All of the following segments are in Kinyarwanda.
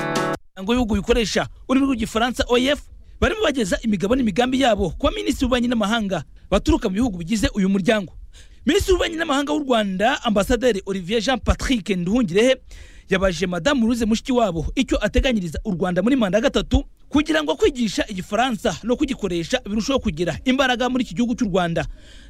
umuryango w'ibihugu bikoresha ururimi rw'igifaransa oef barimo bageza imigabane imigambi yabo kuba minisitiri w'ububanyi n'amahanga baturuka mu bihugu bigize uyu muryango minisitiri w'ububanyi n'amahanga w'u rwanda ambasaderi olivier jean patrick nduhungirehe yabaje madamu ruze mushiki wabo icyo ateganyiriza u rwanda muri manda ya gatatu kugira ngo kwigisha igifaransa no kugikoresha birushaho kugira imbaraga muri iki gihugu cy'u rwanda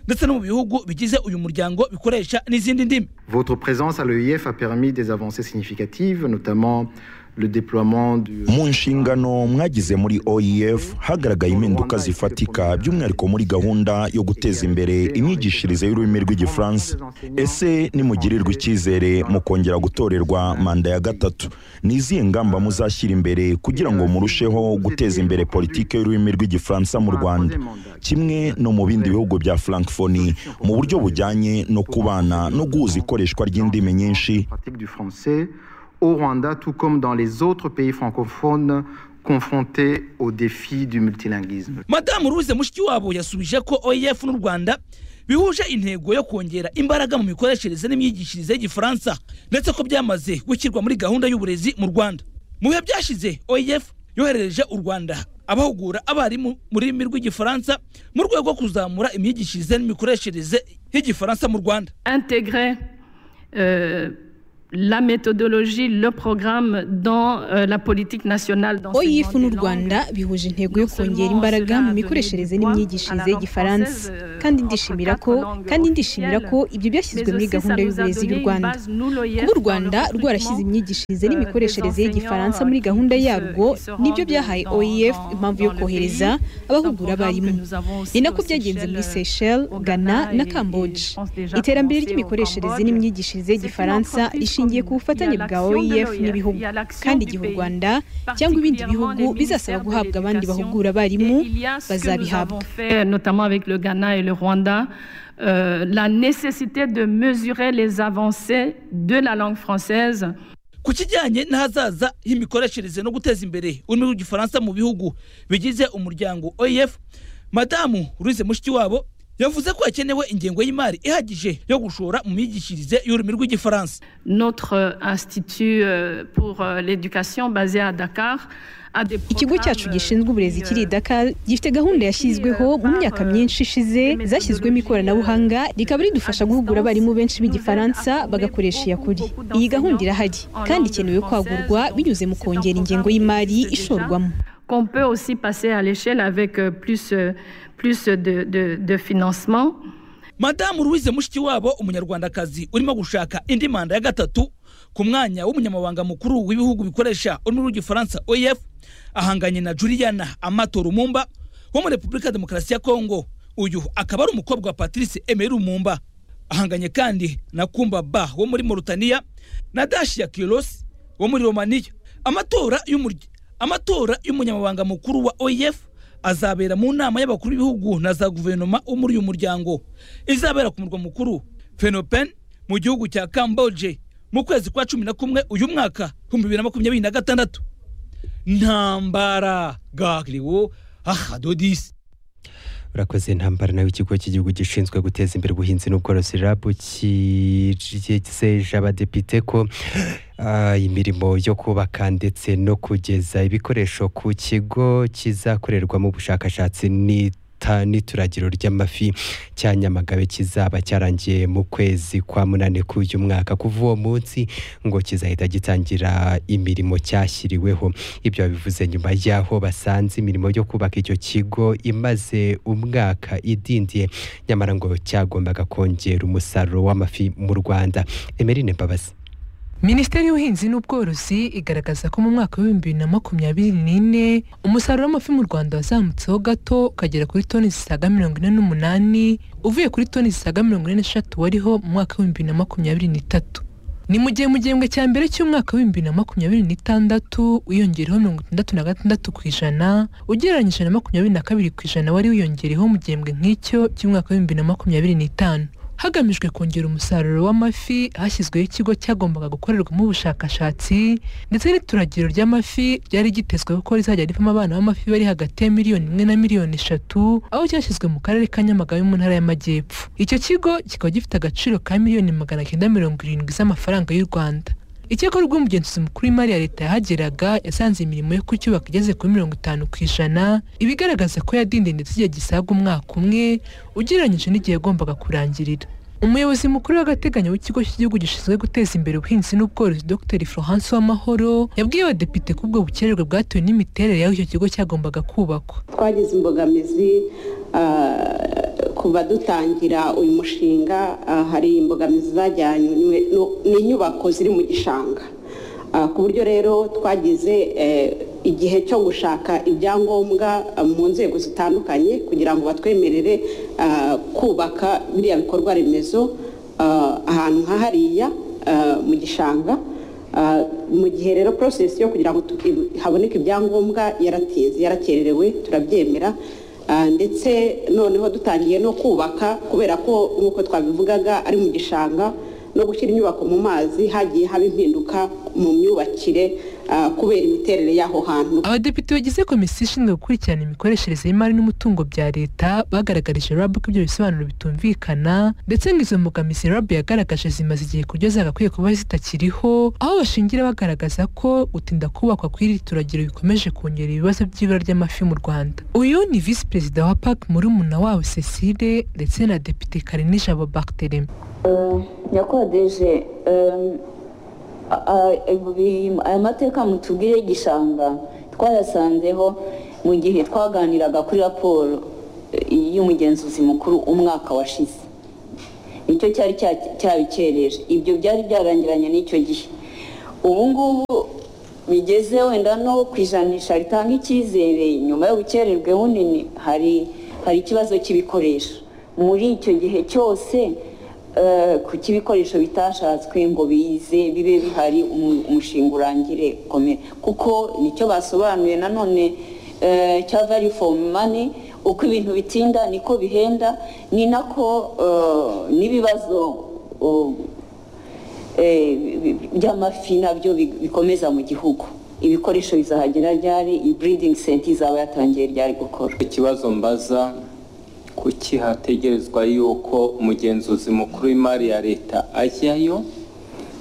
ndetse no mu bihugu bigize uyu muryango bikoresha n'izindi ndimi Votre présence à l'EIF a permis des avancées significatives, notamment le déploiement du... mu nshingano mwagize muri oef hagaragaye impinduka zifatika by'umwihariko muri gahunda yo guteza imbere imyigishirize y'ururimi rw'igifaransa ese nimugirirwa icyizere mu kongera gutorerwa manda ya gatatu ni izihe ngamba muzashyira imbere kugira ngo murusheho guteza imbere politiki y'ururimi rw'igifaransa mu rwanda kimwe no mu bindi bihugu bya francophonie mu buryo bujyanye no kubana no guhuza ikoreshwa ry'indimi nyinshi pratique du français au Rwanda, tout comme dans les autres pays francophones confrontés aux défis du multilinguisme. madamu ruze mushiki wabo yasubije ko oef n'u rwanda bihuje intego yo kongera imbaraga mu mikoreshereze n'imyigishirize y'igifaransa ndetse ko byamaze gushyirwa muri gahunda y'uburezi mu rwanda mu bihe byashize oef yoherereje u rwanda abahugura abarimu mu rurimi rw'igifaransa mu rwego rwo kuzamura imyigishirize n'imikoreshereze y'igifaransa mu rwanda intégrer euh, la méthodologie, le programme dans euh, la politique nationale oyifu n'u d'enseignement des langues. rwanda bihuje intego yo kongera imbaraga mu mikoreshereze n'imyigishirize y'igifaransa kandi ndishimira ko kandi ndishimira ko ibyo byashyizwe muri gahunda y'uburezi y'u rwanda kuba u rwanda rwarashyize imyigishirize n'imikoreshereze y'Igifaransa muri gahunda yarwo nibyo byahaye oef impamvu yo kohereza abahugura abarimu ni nako byagenze muri seychelles ghana na kamboje iterambere ry'imikoreshereze n'imyigishirize y'Igifaransa rishingiye ku bufatanye bwa oef n'ibihugu kandi igihe u rwanda cyangwa ibindi bihugu bizasaba guhabwa abandi bahugura abarimu bazabihabwa fait, notamment avec le Ghana et le Rwanda, euh, la nécessité de mesurer les avancées de la langue française ku kijyanye n'ahazaza h'imikoreshereze no guteza imbere ururimi rw'igifaransa mu bihugu bigize umuryango oef madamu ruze mushiki wabo yavuze ko hakenewe ingengo y'imari ihagije yo gushora mu myigishirize y'ururimi rw'igifaransa Notre euh, institut euh, pour euh, l'éducation basé à Dakar a des ikigo programmes, cyacu euh, gishinzwe uburezi kiri i dakar gifite gahunda yashyizweho mu myaka myinshi ishize zashyizwemo ikoranabuhanga rikaba ridufasha guhugura abarimu benshi b'igifaransa bagakoresha iyakuri iyi gahunda irahari kandi ikenewe kwagurwa binyuze mu kongera ingengo y'imari ishorwamo qu'on peut aussi passer à l'échelle avec euh, plus, euh, plus de, de, de financement. madamu louise mushikiwabo umunyarwandakazi urimo gushaka indi manda ya gatatu ku mwanya w'umunyamabanga mukuru w'ibihugu bikoresha ururimi rw'igifaransa oef ahanganye na juliana amato rumumba wo muri repubulika ya demokarasi ya kongo uyu akaba ari umukobwa wa patrice emeri rumumba ahanganye kandi na kumba ba wo muri moritaniya na dashiya kirosi wo muri romaniya amatora y'umurya amatora y'umunyamabanga mukuru wa oef azabera mu nama y'abakuru b'ibihugu na za guverinoma wo muri uyu muryango izabera ku murwa mukuru phenopen mu gihugu cya camboge mu kwezi kwa cumi na kumwe uyu mwaka ibihumbi bibiri na makumyabiri na gatandatu ntambara gariwo ahadodisi urakoze ntambara nawe ikigo cy'igihugu gishinzwe guteza imbere ubuhinzi n'ubworozi rabu kijeje abadepite ko ah, imirimo yo kubaka ndetse no kugeza ibikoresho ku kigo kizakorerwamo ubushakashatsi ni ta- n'ituragiro ry'amafi cya nyamagabe kizaba cyarangiye mu kwezi kwa munane k'uyu mwaka kuva uwo munsi ngo kizahita gitangira imirimo cyashyiriweho ibyo babivuze nyuma y'aho basanze imirimo yo kubaka icyo kigo imaze umwaka idindiye nyamara ngo cyagombaga kongera umusaruro w'amafi mu rwanda emerine mbabazi minisiteri y'ubuhinzi n'ubworozi igaragaza ko mu mwaka w'ibihumbi bibiri na makumyabiri n'ine umusaruro w'amafi mu rwanda wazamutseho gato ukagera kuri toni zisaga mirongo ine n'umunani uvuye kuri toni zisaga mirongo ine n'eshatu wariho mu mwaka w'ibihumbi bibiri na makumyabiri n'itatu ni mu gihe mu gihembwe cya mbere cy'umwaka w'ibihumbi bibiri na makumyabiri n'itandatu wiyongereho mirongo itandatu na gatandatu ku ijana ugereranyije na makumyabiri na kabiri ku ijana wari wiyongereho mu gihembwe nk'icyo cy'umwaka w'ibihumbi bibiri na makumyabiri n'itanu hagamijwe kongera umusaruro w'amafi hashyizweho ikigo cyagombaga gukorerwamo ubushakashatsi ndetse n'ituragiro ry'amafi ryari ryitezweho ko rizajya rivamo abana b'amafi bari hagati ya miliyoni imwe na miliyoni eshatu aho cyashyizwe mu karere ka nyamagabe mu ntara y'amajyepfo icyo kigo kikaba gifite agaciro ka miliyoni magana cyenda mirongo irindwi z'amafaranga y'u rwanda icyakora ubwo umugenzuzi mukuru w'imari ya leta yahageraga yasanze imirimo yo kucyubaka igeze kuri mirongo itanu ku ijana ibigaragaza ko yadindiye ndetse igihe gisaga umwaka umwe ugereranyije n'igihe yagombaga kurangirira umuyobozi mukuru w'agateganyo w'ikigo cy'igihugu gishinzwe guteza imbere ubuhinzi n'ubworozi dr florence w'amahoro yabwiye abadepite ko ubwo bukererwe bwatewe n'imiterere y'aho icyo kigo cyagombaga kubakwa twagize imbogamizi kuva dutangira uyu mushinga hari imbogamizi zajyanywe n'inyubako ziri mu gishanga ku buryo rero twagize igihe cyo gushaka ibyangombwa mu nzego zitandukanye kugira ngo batwemerere kubaka biriya bikorwa remezo ahantu nka hariya mu gishanga mu gihe rero porosesi yo kugira ngo haboneke ibyangombwa yaratinze yarakererewe turabyemera ndetse noneho dutangiye no kubaka kubera ko nk'uko twabivugaga ari mu gishanga no gushyira inyubako mu mazi hagiye haba impinduka mu myubakire kubera imiterere y'aho hantu abadepite bagize komisiyo ishinzwe gukurikirana imikoreshereze y'imari n'umutungo bya leta bagaragarije rabu ko ibyo bisobanuro bitumvikana ndetse ngo izo mbogamizi rabu yagaragaje zimaze igihe ku buryo zagakwiye kuba zitakiriho aho bashingira bagaragaza ko gutinda kubakwa kw'iri turagiro bikomeje kongera ibibazo by'ibura ry'amafi mu rwanda uyu ni visi perezida wa pak murumuna wawe cecile ndetse na depite karine jabo bagitereme nyakodeje aya mateka mutubwire y'igishanga twayasanzeho mu gihe twaganiraga kuri raporo y'umugenzuzi mukuru umwaka washize nicyo cyari cyabikereje ibyo byari byarangiranye n'icyo gihe ubu ngubu bigeze wenda no ku ijanisha ritanga icyizere nyuma y'ubukererwe bunini hari hari ikibazo cy'ibikoresho muri icyo gihe cyose kuko ibikoresho bitashatswe ngo bize bibe bihari umushinga urangire komera kuko nicyo basobanuye nanone cya vali fomu mani uko ibintu bitinda niko bihenda ni nako n'ibibazo by'amafi nabyo bikomeza mu gihugu ibikoresho bizahagera ryari ibiridingi senti izaba yatangiye ryari gukora ikibazo mbaza kuki hategerezwa yuko umugenzuzi mukuru w'imari ya leta ajyayo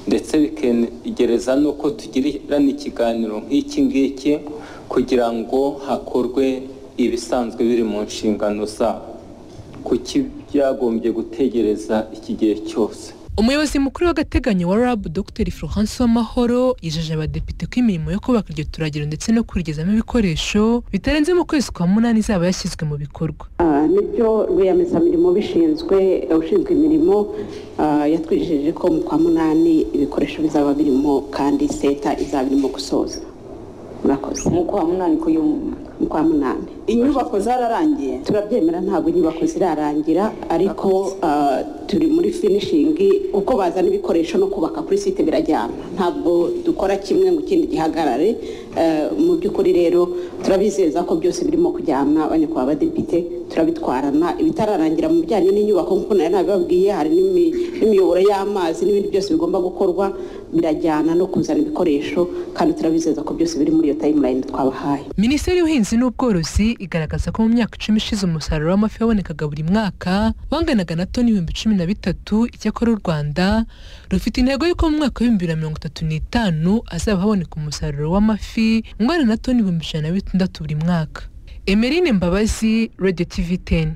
ndetse bikegereza n'uko tugirana ikiganiro nk'iki ngiki kugira ngo hakorwe ibisanzwe biri mu nshingano zabo kuki byagombye gutegereza iki gihe cyose umuyobozi mukuru w'agateganyo wa rabu dr florence w'amahoro yijeje abadepite ko imirimo yo kubaka iryo turagiro ndetse no kurigezamo ibikoresho bitarenze mu kwezi kwa munani izaba yashyizwe mu bikorwa nibyo rwiyemezamirimo bishinzwe ushinzwe imirimo yatwijeje ko mu kwa munani ibikoresho bizaba birimo kandi seta izaba irimo gusoza murakoze mu kwa munani ku mu kwa munani inyubako zararangiye turabyemera ntabwo inyubako zirarangira ariko turi muri finishingi uko bazana ibikoresho no kubaka kuri site birajyana ntabwo dukora kimwe mu kindi gihagarare mu by'ukuri rero turabizeza ko byose birimo kujyana banyakubahwa abadepite turabitwarana ibitararangira mu bijyanye n'inyubako nk'uko nari nabibabwiye hari n'imiyoboro y'amazi n'ibindi byose bigomba gukorwa birajyana no kuzana ibikoresho kandi turabizeza ko byose biri muri iyo tayimulayini twabahaye minisiteri y'ubuhinzi n'ubworozi igaragaza ko mu myaka icumi ishize umusaruro w'amafi wabonekaga buri mwaka wanganaga na toni ibihumbi cumi na bitatu icyakora u rwanda rufite intego y'uko mu mwaka w'ibihumbi bibiri na mirongo itatu n'itanu hazaba haboneka umusaruro w'amafi ungana na toni ibihumbi ijana na bitandatu buri mwaka emerine mbabazi radiyo tivi teni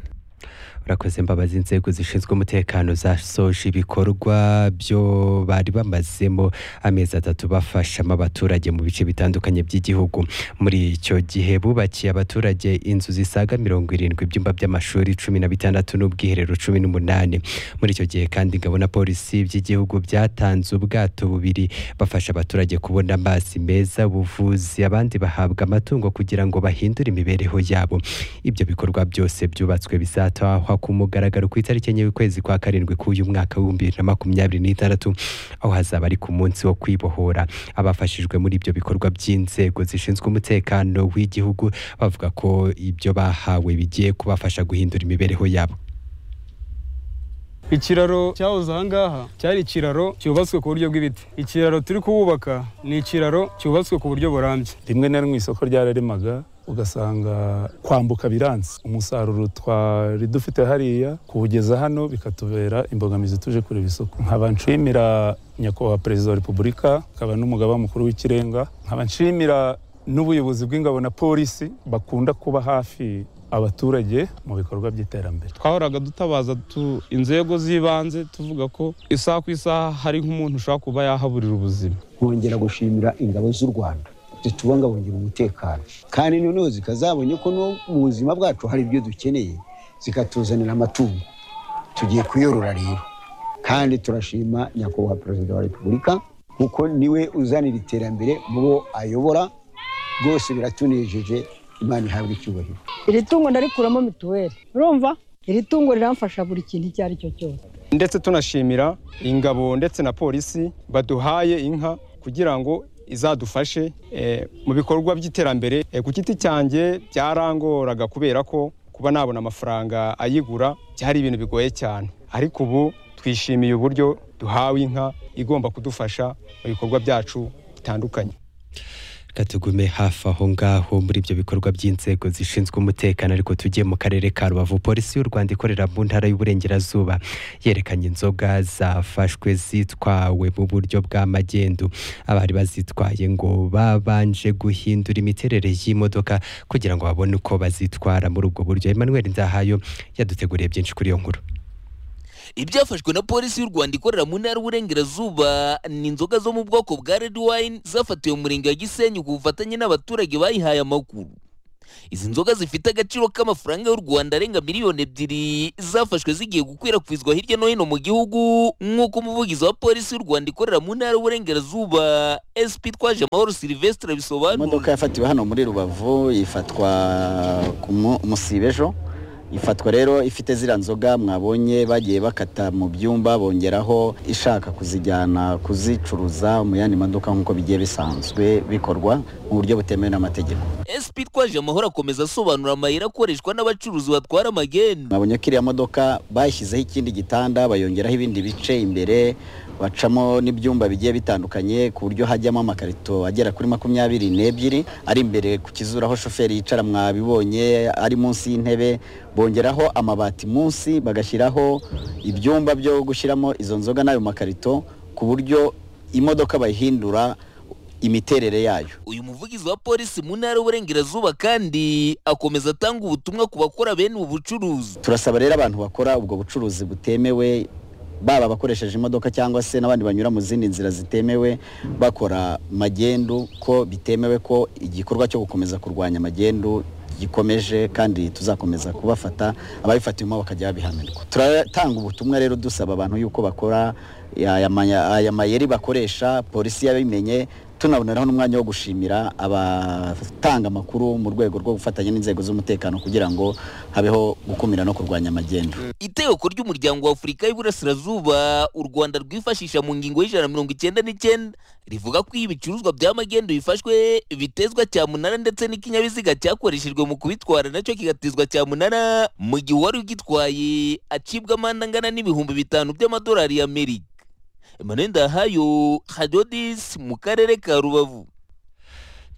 urakoze mbabazi inzego zishinzwe umutekano zasoje ibikorwa byo bari bamazemo amezi atatu bafashamo abaturage mu bice bitandukanye by'igihugu muri icyo gihe bubakiye abaturage inzu zisaga mirongo irindwi ibyumba by'amashuri cumi na bitandatu n'ubwiherero cumi n'umunani muri icyo gihe kandi ingabo na polisi by'igihugu byatanze ubwato bubiri bafasha abaturage kubona amazi meza ubuvuzi abandi bahabwa amatungo kugira ngo bahindure imibereho yabo ibyo bikorwa byose byubatswe bizatahwa ku mugaragaro ku itariki enye y'ukwezi kwa karindwi k'uyu mwaka w'ibihumbi bibiri na makumyabiri n'itandatu aho hazaba ari ku munsi wo kwibohora abafashijwe muri ibyo bikorwa by'inzego zishinzwe umutekano w'igihugu bavuga ko ibyo bahawe bigiye kubafasha guhindura imibereho yabo ikiraro cyahoze ahangaha cyari ikiraro cyubatswe ku buryo bw'ibiti ikiraro turi kuwubaka ni ikiraro cyubatswe ku buryo burambye rimwe na rimwe isoko ryararemaga ugasanga kwambuka biranze umusaruro twari dufite hariya kuwugeza hano bikatubera imbogamizi tuje kureba isoko nkaba nshimira nyakubahwa perezida wa repubulika nkaba n'umugaba mukuru w'ikirenga nkaba nshimira n'ubuyobozi bw'ingabo na polisi bakunda kuba hafi abaturage mu bikorwa by'iterambere twahoraga dutabaza inzego z'ibanze tuvuga ko isaha ku isaha hari nk'umuntu ushobora kuba yahaburira ubuzima bongera gushimira ingabo z'u rwanda zitubungabungira umutekano kandi noneho zikazabonye ko no mu buzima bwacu hari ibyo dukeneye zikatuzanira amatungo tugiye kuyorora rero kandi turashima nyakubahwa perezida wa repubulika kuko niwe uzanira iterambere mu bo ayobora rwose biratunejeje imana ihabwa icyubahiro iri tungo ndarikuramo mituweli urumva iri tungo riramfasha buri kintu icyo ari cyo cyose ndetse tunashimira ingabo ndetse na polisi baduhaye inka kugira ngo izadufashe mu bikorwa by'iterambere ku giti cyanjye byarangoraga kubera ko kuba nabona amafaranga ayigura byari ibintu bigoye cyane ariko ubu twishimiye uburyo duhawe inka igomba kudufasha mu bikorwa byacu bitandukanye tugume hafi aho ngaho muri ibyo bikorwa by'inzego zishinzwe umutekano ariko tugiye mu karere ka rubavu polisi y'u rwanda ikorera mu ntara y'uburengerazuba yerekanye inzoga zafashwe zitwawe mu buryo bw'amagendu abari bazitwaye ngo babanje guhindura imiterere y'imodoka kugira ngo babone uko bazitwara muri ubwo buryo emmanuel ndahayo yaduteguriye byinshi kuri iyo nkuru ibyafashwe na polisi y'u rwanda ikorera mu ntara y'uburengerazuba ni inzoga zo mu bwoko bwa red wine zafatiwe murenge wa gisenyi ku bufatanye n'abaturage bayihaye amakuru izi nzoga zifite agaciro k'amafaranga y'u rwanda arenga miliyoni ebyiri zafashwe zigiye gukwirakwizwa hirya no hino mu gihugu nk'uko umuvugizi wa polisi y'u rwanda ikorera mu ntara y'uburengerazuba sp twaje amahoro silvestre bisobanura imodoka yafatiwe hano muri rubavu ifatwa ku musibe ejo ifatwa rero ifite ziriya nzoga mwabonye bagiye bakata mu byumba bongeraho ishaka kuzijyana kuzicuruza mu yandi maduka nk'uko bigiye bisanzwe bikorwa mu buryo butemewe n'amategeko SP twaje amahoro akomeza asobanura amayira akoreshwa n'abacuruzi batwara amagenda mwabonye ko iriya modoka bayishyizeho ikindi gitanda bayongeraho ibindi bice imbere bacamo n'ibyumba bigiye bitandukanye ku buryo hajyamo amakarito agera kuri makumyabiri n'ebyiri ari imbere ku kizura aho shoferi yicara mwabibonye ari munsi y'intebe bongeraho amabati munsi bagashyiraho ibyumba byo gushyiramo izo nzoga n'ayo makarito ku buryo imodoka bayihindura imiterere yayo uyu muvugizi wa polisi mu ntara y'uburengerazuba kandi akomeza atanga ubutumwa ku bakora bene ubu bucuruzi turasaba rero abantu bakora ubwo bucuruzi butemewe baba abakoresheje imodoka cyangwa se n'abandi banyura mu zindi nzira zitemewe bakora magendu ko bitemewe ko igikorwa cyo gukomeza kurwanya magendu gikomeje kandi tuzakomeza kubafata ababifatiwemo bakajya babihanirwa turatanga ubutumwa rero dusaba abantu yuko bakora aya mayeri bakoresha polisi yabimenye tunaboneraho n'umwanya wo gushimira abatanga amakuru mu rwego rwo gufatanya n'inzego z'umutekano kugira ngo habeho gukumira no kurwanya amagendu itegeko ry'umuryango wa afurika y'uburasirazuba u rwanda rwifashisha mu ngingo y'ijana mirongo icyenda n'icyenda rivuga ko iyo ibicuruzwa by'amagendu bifashwe bitezwa cya munara ndetse n'ikinyabiziga cyakoreshejwe mu kubitwara nacyo kigatezwa cya munara mu gihe uwari ugitwaye acibwa amande angana n'ibihumbi bitanu by'amadolari y'amerika emmanuel ndahayo hadodis mu karere ka rubavu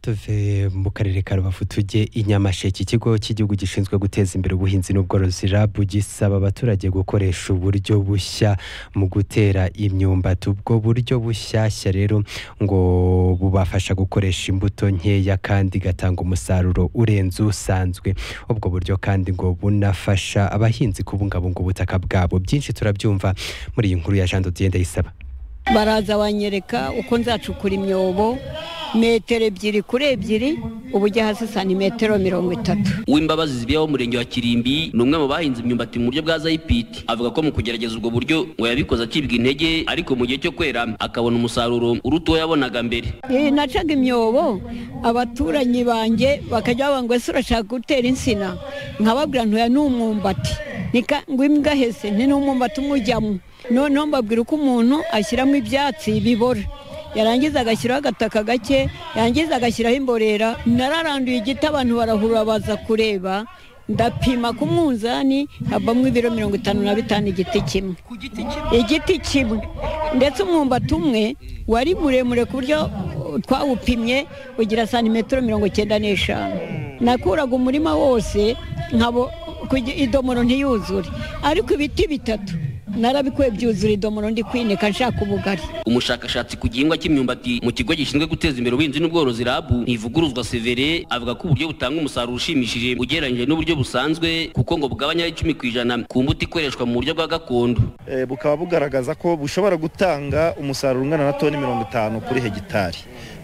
tuve mu karere ka rubavu tujye i nyamasheke ikigo cy'igihugu gishinzwe guteza imbere ubuhinzi n'ubworozi rabu gisaba abaturage gukoresha uburyo bushya mu gutera imyumbati ubwo buryo bushyashya rero ngo bubafasha gukoresha imbuto nkeya kandi igatanga umusaruro urenze usanzwe ubwo buryo kandi ngo bunafasha abahinzi kubungabunga ubutaka bwabo byinshi turabyumva muri iyi nkuru ya jean dodiye ndayisaba baraza banyereka uko nzacukura imyobo metero ebyiri kuri ebyiri ubujya hasi santimetero mirongo itatu uw'imbabazi zibiye wo murenge wa kirimbi ni umwe mu bahinze imyumbati mu buryo bwa zayipiti avuga ko mu kugerageza ubwo buryo ngo yabikoze acibwa intege ariko mu gihe cyo kwera akabona umusaruro uruta uwo yabonaga mbere nacaga imyobo abaturanyi banjye bakajya bavuga ngo ese urashaka gutera insina nkababwira ntuya ni umwumbati ngo imbwa hese ni n'umwumbati umujyamo noneho mbabwira uko umuntu ashyiramo ibyatsi bibora yarangiza agashyiraho agataka gake yarangiza agashyiraho imborera nararanduye igiti abantu barahura baza kureba ndapima ku munzani havamo ibiro mirongo itanu na bitanu igiti kimwe igiti kimwe ndetse umwumbati umwe wari muremure ku buryo twawupimye ugira santimetero mirongo icyenda n'eshanu nakuraga umurima wose nkabo idomoro ntiyuzure ariko ibiti bitatu narabikuye byuzura idomoro ndi kwinika nshaka ubugari umushakashatsi ku gihingwa cy'imyumbati mu kigo gishinzwe guteza imbere ubuhinzi n'ubworozi rabu ntivuguruzwa severe avuga ko uburyo butanga umusaruro ushimishije ugereranyije n'uburyo busanzwe kuko ngo bugabanya icumi ku ijana ku mbuto ikoreshwa mu buryo bwa gakondo Eh, bukaba bugaragaza ko bushobora gutanga umusaruro ungana na toni mirongo itanu kuri hegitari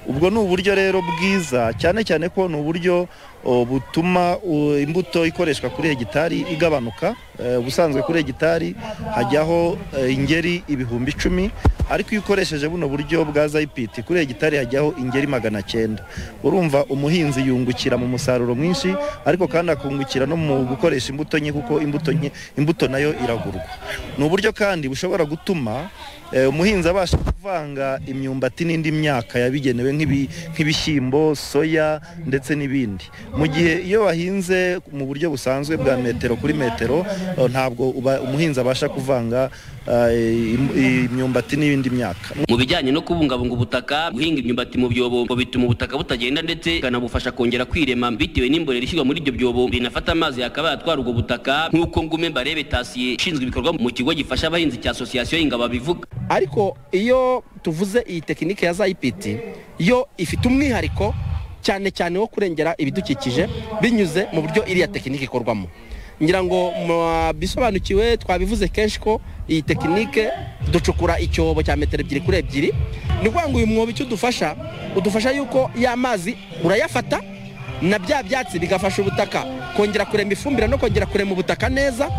ubwo ni uburyo rero bwiza cyane cyane ko ni uburyo o, butuma o, imbuto ikoreshwa kuri hegitari igabanuka Eh, ubusanzwe kuri hegitari hajyaho eh, ingeri ibihumbi icumi ariko iyo ukoresheje buno buryo bwa zayipiti kuri hegitari hajyaho ingeri magana cyenda urumva umuhinzi yungukira mu musaruro mwinshi ariko kandi akungukira no mu gukoresha imbuto nke kuko imbuto nke imbuto nayo iragurwa ni uburyo kandi bushobora gutuma eh, umuhinzi abasha kuvanga imyumbati n'indi myaka yabigenewe nk'ibi- nk'ibishyimbo soya ndetse n'ibindi mu gihe iyo wahinze mu buryo busanzwe bwa metero kuri metero eh, ntabwo uba- umuhinzi abasha kuvanga eh, im- imyumbati n'ibindi myaka mu bijyanye no kubungabunga ubutaka guhinga imyumbati mu byobo ngo bituma ubutaka butagenda ndetse bikanabufasha kongera kwirema bitewe n'imborera ishyirwa muri ibyo byobo binafata amazi yakabaye atwara ubwo butaka nk'uko ngume barebe tasiye ishinzwe ibikorwa mu kigo gifasha abahinzi cya asosiyasiyo y'ingabo bivuga ariko iyo tuvuze iyi tekinike ya zayipiti yo ifite umwihariko cyane cyane wo kurengera ibidukikije binyuze mu buryo iriya tekinike ikorwamo ngira ngo mwabisobanukiwe twabivuze kenshi ko iyi tekinike ducukura icyobo cya metero ebyiri kuri ebyiri ni ukuvuga ngo uyu mwobo icyo udufasha udufasha yuko ya mazi urayafata na bya byatsi bigafasha ubutaka kongera kurema ifumbire no kongera kurema ubutaka neza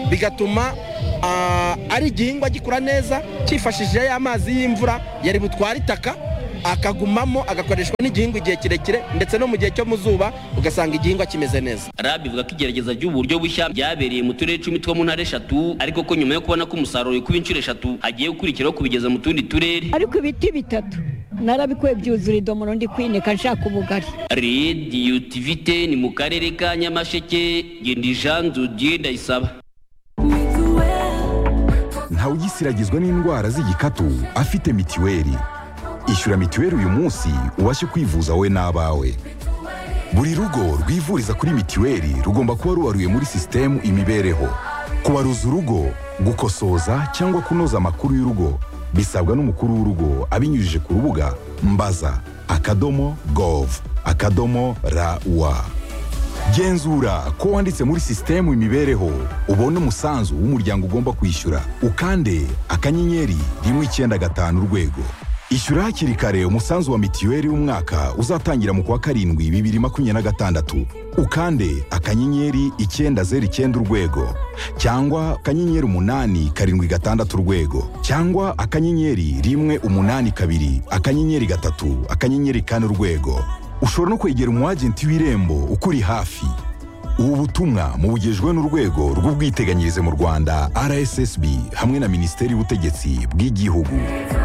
bigatuma ah, ari igihingwa gikura neza cyifashishije ya mazi y'imvura yari butwara itaka akagumamo agakoreshwa n'igihingwa igihe kirekire ndetse no mu gihe cyo mu zuba ugasanga igihingwa kimeze neza rabi ivuga ko igerageza ry'uburyo bushya byabereye mu turere icumi two mu ntara eshatu ariko ko nyuma yo kubona ko umusaruro ukuba inshuro eshatu hagiye gukurikiraho kubigeza mu tundi turere ariko ibiti bitatu narabikuye byuzura idomoro ndi kwinika nshaka ubugari rediyo tivite ni mu karere ka nyamasheke gendijanzu ndayisaba ntawe ugisiragizwa n'indwara z'igikatu afite mitiweli ishyura mitiweli uyu munsi ubashe kwivuza wowe n'abawe buri rugo rwivuriza kuri mitiweli rugomba kuba rubaruye muri sisitemu imibereho kubaruza urugo gukosoza cyangwa kunoza amakuru y'urugo bisabwa n'umukuru w'urugo abinyujije ku rubuga mbaza akadomo gov akadomo rawa genzura ko wanditse muri sisitemu imibereho ubone umusanzu w'umuryango ugomba kwishyura ukande akanyenyeri rimwe icyenda gatanu urwego ishyura hakiri kare umusanzu wa mitiweli w'umwaka uzatangira mu kwa karindwi bibiri makumyabiri na gatandatu ukande akanyenyeri icyenda zeru icyenda urwego cyangwa akanyenyeri umunani karindwi gatandatu urwego cyangwa akanyenyeri rimwe umunani kabiri akanyenyeri gatatu akanyenyeri kane urwego ushobora no kwegera umwagenti w'irembo ukuri hafi ubu butumwa mubugejwe n'urwego rw'ubwiteganyirize mu rwanda rssb hamwe na minisiteri y'ubutegetsi bw'igihugu